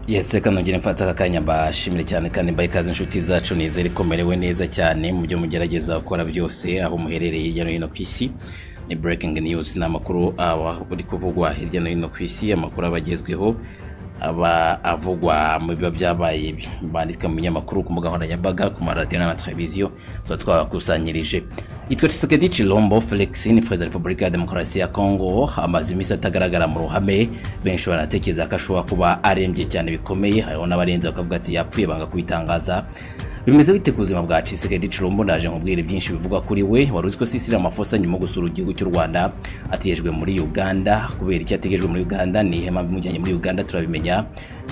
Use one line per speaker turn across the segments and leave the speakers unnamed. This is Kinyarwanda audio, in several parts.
yese kano ngira mfata aka kanya mbashimire cyane kandi mbaye ikaze inshuti zacu nizere ko mumerewe neza cyane mu byo mugerageza gukora byose aho muherereye hirya no hino ku isi ni breaking news ni amakuru aba uri kuvugwa hirya no hino ku isi amakuru aba agezweho aba avugwa mu biba byabaye banditswe mu binyamakuru ku mbuga nkoranyambaga ku maradiyo na televiziyo tuba twabakusanyirije yitwa Tshisekedi Chilombo Felix ni perezida wa repubulika ya demokarasi ya Kongo amaze iminsi atagaragara mu ruhame benshi banatekereza ko ashobora kuba arembye cyane bikomeye hariho n'abarenze bakavuga ati yapfuye banga kubitangaza bimeze bite ku buzima bwa Tshisekedi Chilombo ndaje nkubwire byinshi bivuga kuri we wari uzi ko Cecile Amafosa nyuma yo gusura igihugu cy'u Rwanda ategejwe muri Uganda kubera icyo ategejwe muri Uganda ni ihema bimujyanye muri Uganda turabimenya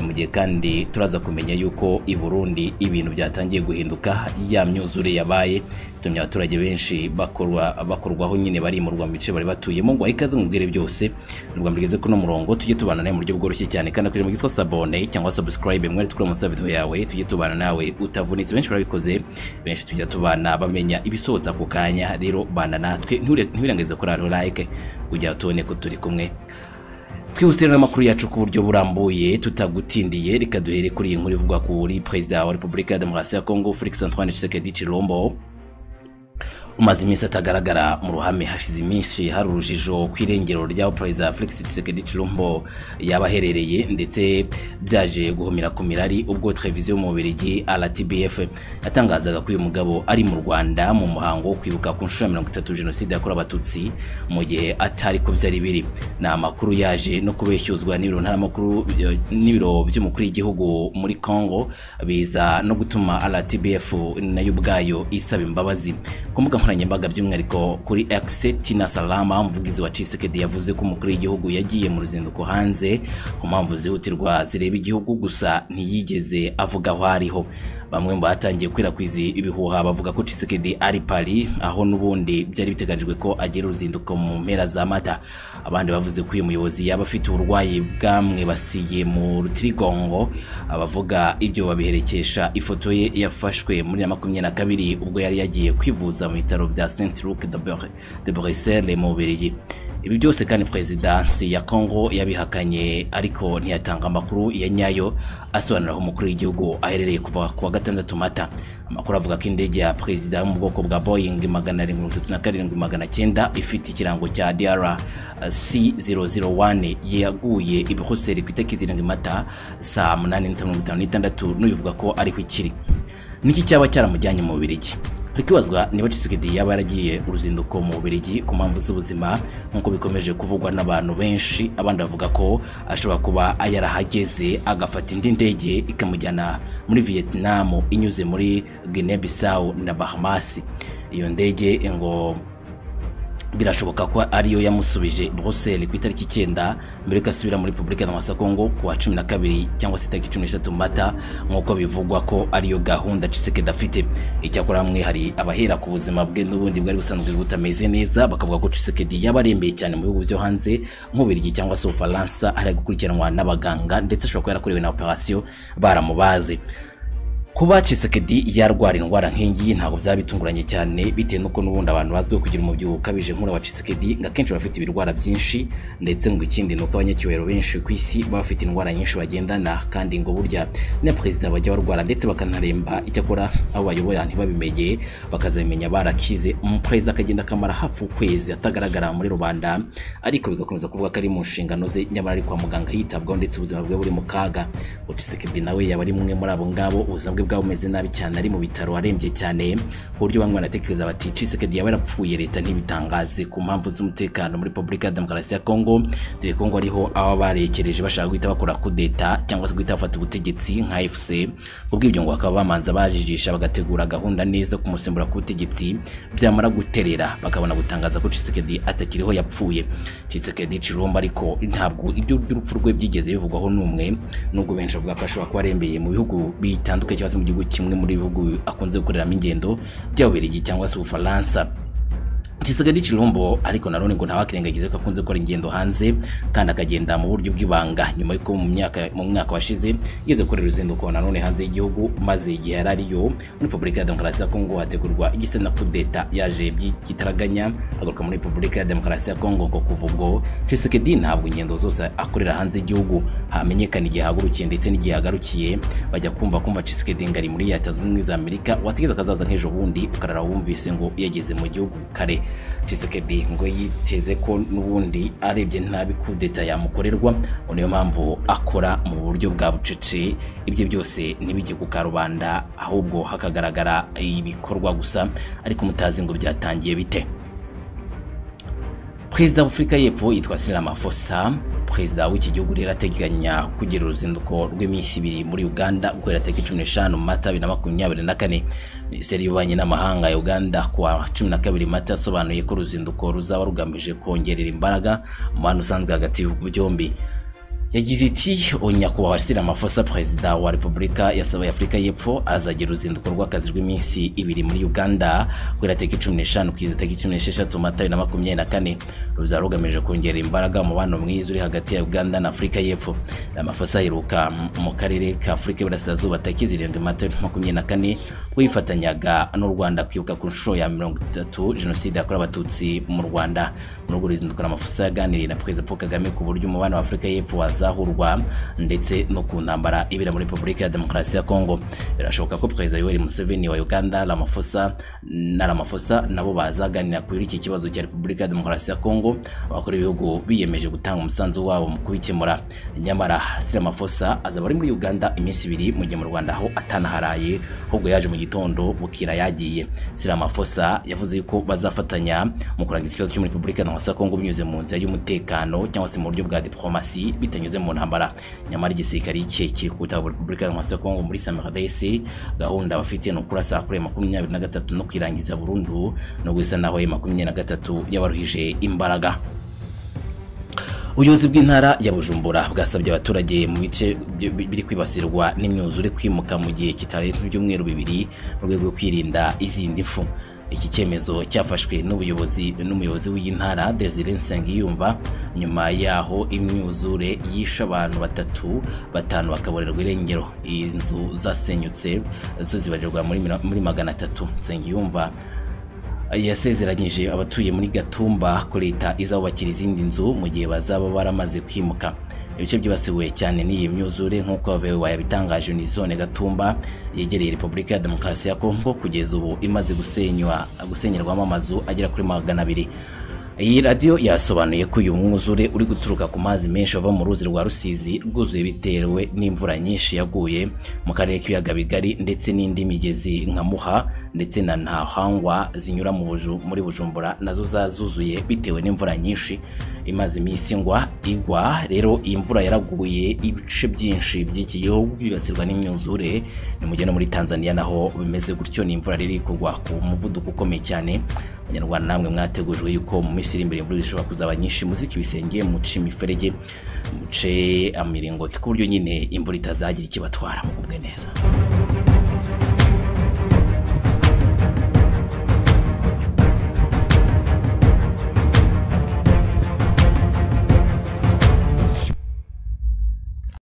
mu gihe kandi turaza kumenya yuko i Burundi ibintu byatangiye guhinduka ya myuzure yabaye itumye abaturage benshi bakorwa bakorwaho nyine barimurwa mu bice bari batuyemo ngo ikaze mubwire byose nubwo mugeze kuno murongo tujye tubana nawe mu buryo bworoshye cyane kandi akoresheje mu gitwa sabone cyangwa subscribe mwari tukure munsi ya video yawe tujye tubana nawe utavunitse benshi barabikoze benshi tujya tubana bamenya ibisohotse ako kanya rero bana natwe ntiwirengagize kuri aro like kugira tubone ko turi kumwe twihuse n'amakuru yacu ku buryo burambuye tutagutindiye reka duhere kuri iyi nkuru ivuga kuri perezida wa repubulika ya demokarasi ya kongo felix antoine tshisekedi chilombo umaze iminsi atagaragara mu ruhame hashize iminsi hari urujijo ku irengero ry'aho perezida felix tshisekedi chilombo yaba aherereye ndetse byaje guhumira ku mirari ubwo televiziyo y'umubirigi rtbf yatangazaga ko uyu mugabo ari mu rwanda mu muhango wo kwibuka ku nshuro ya mirongo itatu jenoside yakorewe abatutsi mu gihe atari ko byari biri ni amakuru yaje no kubeshyuzwa n'ibiro ntaramakuru n'ibiro by'umukuru w'igihugu muri congo biza no gutuma rtbf nayo ubwayo isaba imbabazi ku mbuga nkoranyambaga by'umwihariko kuri X Tina Salama umuvugizi wa Tshisekedi yavuze ko umukuru w'igihugu yagiye mu ruzinduko hanze ku mpamvu zihutirwa zireba igihugu gusa ntiyigeze avuga aho ariho bamwe mu batangiye gukwirakwiza ibihuha bavuga ko Tshisekedi ari Paris aho n'ubundi byari biteganyijwe ko agira uruzinduko mu mpera za mata abandi bavuze ko uyu muyobozi yaba afite uburwayi bwamwe basiye mu rutirigongo abavuga ibyo babiherekesha ifoto ye yafashwe muri makumyabiri na kabiri ubwo yari yagiye kwivuza mu bitaro bitaro bya Saint Luc de Bruxelles mu Bubiligi ibi byose kandi perezidansi ya Congo yabihakanye ariko ntiyatanga amakuru ya nyayo asobanura aho umukuru w'igihugu aherereye kuva ku wa gatandatu mata amakuru avuga ko indege ya perezida yo mu bwoko bwa Boeing magana arindwi mirongo itatu na karindwi magana cyenda ifite ikirango cya DRC001 yaguye i Bruxelles ku itariki zirindwi mata saa munani mirongo itanu n'itandatu n'ubivuga ko ariko ikiri niki cyaba cyaramujyanye mu Bubiligi Rikibazwa niba Tshisekedi yaba yaragiye uruzinduko mu Bubiligi ku mpamvu z'ubuzima nk'uko bikomeje kuvugwa n'abantu benshi abandi bavuga ko ashobora kuba yarahageze agafata indi ndege ikamujyana muri Vietnam inyuze muri Guinea Bissau na Bahamas iyo ndege ngo birashoboka ko ariyo yamusubije Brussels ku itariki icyenda mbere asubira muri Repubulika ya Kongo ku wa cumi na kabiri cyangwa se itariki cumi n'eshatu mata nk'uko bivugwa ko ariyo gahunda Tshisekedi afite icyakora hamwe hari abahera ku buzima bwe n'ubundi bwari busanzwe butameze neza bakavuga ko Tshisekedi yaba arembeye cyane mu bihugu byo hanze nk'Ubirigi cyangwa se Ufaransa ari gukurikiranwa n'abaganga ndetse ashobora kuba yarakorewe na operasiyo baramubaze kuba Tshisekedi yarwara indwara nk'iyi ntabwo byaba bitunguranye cyane bitewe n'uko n'ubundi abantu bazwiho kugira umubyibuho ukabije nk'uriya wa Tshisekedi ngo akenshi baba bafite ibirwara byinshi ndetse ngo ikindi ni uko abanyacyubahiro benshi ku isi baba bafite indwara nyinshi bagendana kandi ngo burya na perezida bajya barwara ndetse bakanaremba icyakora abo bayobora ntibabimenye bakazabimenya barakize umuperezida akagenda akamara hafi ukwezi atagaragara muri rubanda ariko bigakomeza kuvuga ko ari mu nshingano ze nyamara ari kwa muganga yitabwaho ndetse ubuzima bwe buri mu kaga ngo Tshisekedi nawe yaba ari mwe muri abo ngabo ubuzima bwe bwaba bumeze nabi cyane ari mu bitaro arembye cyane ku buryo bamwe banatekereza bati Tshisekedi yaba yarapfuye leta ntibitangaze ku mpamvu z'umutekano muri Repubulika ya Demokarasi ya Kongo dore ko ngo ariho aba barekereje bashaka guhita bakora kudeta cyangwa se guhita bafata ubutegetsi nka FC kubw'ibyo ngo bakaba bamanza bajijisha bagategura gahunda neza kumusimbura ku butegetsi byamara guterera bakabona gutangaza ko Tshisekedi atakiriho yapfuye Tshisekedi Chilombo ariko ntabwo ibyo by'urupfu rwe byigeze bivugwaho n'umwe nubwo benshi bavuga ko ashobora kuba arembeye mu bihugu bitandukanye cyangwa mu gihugu kimwe muri bihugu akunze gukoreramo ingendo by'ababiligi cyangwa se ubufaransa gisigaye gicirumbo ariko nanone ngo ntawakirengagize ko akunze gukora ingendo hanze kandi akagenda mu buryo bw'ibanga nyuma y'uko mu myaka mu mwaka washize yigeze gukorera uruzinduko nanone hanze y'igihugu maze igihe yari ariyo muri Repubulika ya Demokarasi ya Kongo hategurwa igisa na kudeta yaje by'igitaraganya agaruka muri Repubulika ya Demokarasi ya Kongo ngo kuva ubwo Tshisekedi ntabwo ingendo zose akorera hanze y'igihugu hamenyekana igihe ahagurukiye ndetse n'igihe agarukiye bajya kumva kumva Tshisekedi ngari muri Leta Zunze Ubumwe za Amerika wategeza akazaza nk'ejo bundi ukarara wumvise ngo yageze mu gihugu kare Tshisekedi ngo yiteze ko n'ubundi arebye nta bikudeta yamukorerwa ngo niyo mpamvu akora mu buryo bwa bucece ibyo byose ntibijye ku karubanda ahubwo hakagaragara ibikorwa gusa ariko mutazi ngo byatangiye bite perezida w'afurika y'epfo yitwa Cyril Ramaphosa perezida w'iki gihugu rero ateganya kugira uruzinduko rw'iminsi ibiri muri uganda gukorera tariki cumi n'eshanu mata bibiri na makumyabiri na kane minisiteri y'ububanyi n'amahanga ya uganda kuwa cumi na kabiri mata yasobanuye ko uruzinduko ruzaba rugamije kongerera imbaraga umubano usanzwe hagati y'ibihugu byombi yagize iti nyakubahwa Cyril Ramaphosa perezida wa repubulika ya afurika y'epfo azagira uruzinduko rw'akazi rw'iminsi ibiri muri uganda guhera tariki cumi n'eshanu kugeza tariki cumi n'esheshatu mata bibiri na makumyabiri na kane ruzaba rugamije kongera imbaraga umubano mwiza uri hagati ya uganda na afurika y'epfo Ramaphosa aheruka mu karere ka afurika y'iburasirazuba tariki zirindwi mata bibiri na makumyabiri na kane ubwo yifatanyaga n'u rwanda kwibuka ku nshuro ya mirongo itatu jenoside yakorewe abatutsi mu rwanda muri urwo ruzinduko Ramaphosa yaganiriye na perezida paul kagame ku buryo umubano wa afurika y'epfo waza azahurwa ndetse no ku ntambara ibera muri Repubulika ya Demokarasi ya Kongo birashoboka ko Perezida Yoweri Museveni wa Uganda Ramaphosa na Ramaphosa nabo bazaganira kuri iki kibazo cya Repubulika ya Demokarasi ya Kongo abakora ibihugu biyemeje gutanga umusanzu wabo mu kubikemura nyamara Cyril Ramaphosa azaba ari muri Uganda iminsi ibiri mu gihe mu Rwanda aho atanaharaye ahubwo yaje mu gitondo bukira yagiye Cyril Ramaphosa yavuze ko bazafatanya mu kurangiza ikibazo cyo muri Repubulika ya Demokarasi ya Kongo binyuze mu nzira y'umutekano cyangwa se mu buryo bwa diplomasi bitanye binyuze mu ntambara nyamara igisirikare cye kiri ku butaka bwa repubulika ya kongo muri samaradesi gahunda bafite ni ukurasa kuri makumyabiri na gatatu no kwirangiza burundu no gusa naho makumyabiri na gatatu yabaruhije imbaraga ubuyobozi bw'intara ya bujumbura bwasabye abaturage mu bice biri kwibasirwa n'imyuzure kwimuka mu gihe kitarenze ibyumweru bibiri mu rwego rwo kwirinda izindi mpfu iki cyemezo cyafashwe n'ubuyobozi n'umuyobozi w'intara Desire Nsengiyumva nyuma yaho imyuzure yishe abantu batatu batanu bakaborerwa irengero inzu zasenyutse zo zibarirwa muri muri magana atatu Nsengiyumva yasezeranyije abatuye muri Gatumba ko leta izabubakira izindi nzu mu gihe bazaba baramaze kwimuka ibice byibasiwe cyane n'iyi myuzure nk'uko wavewe yabitangaje zone Gatumba yegereye Repubulika ya Demokarasi ya Kongo kugeza ubu imaze gusenywa gusenyerwamo amazu agera kuri magana abiri iyi radiyo yasobanuye ko uyu mwuzure uri guturuka ku mazi menshi ava mu ruzi rwa rusizi rwuzuye bitewe n'imvura nyinshi yaguye mu karere k'ibiyaga bigari ndetse n'indi migezi nka muha ndetse na ntahangwa zinyura mu buju muri bujumbura nazo zazuzuye bitewe n'imvura nyinshi imaze iminsi ngwa igwa rero iyi mvura yaraguye ibice byinshi by'iki gihugu byibasirwa n'imyuzure ni mu gihe no muri tanzania naho bimeze gutyo ni imvura riri kugwa ku muvuduko ukomeye cyane abanyarwanda namwe mwategujwe yuko mu minsi iri imbere imvura ishobora kuzaba nyinshi muzike ibisenge muce imiferege muce imiringoti ku buryo nyine imvura itazagira ikibatwara mugubwe neza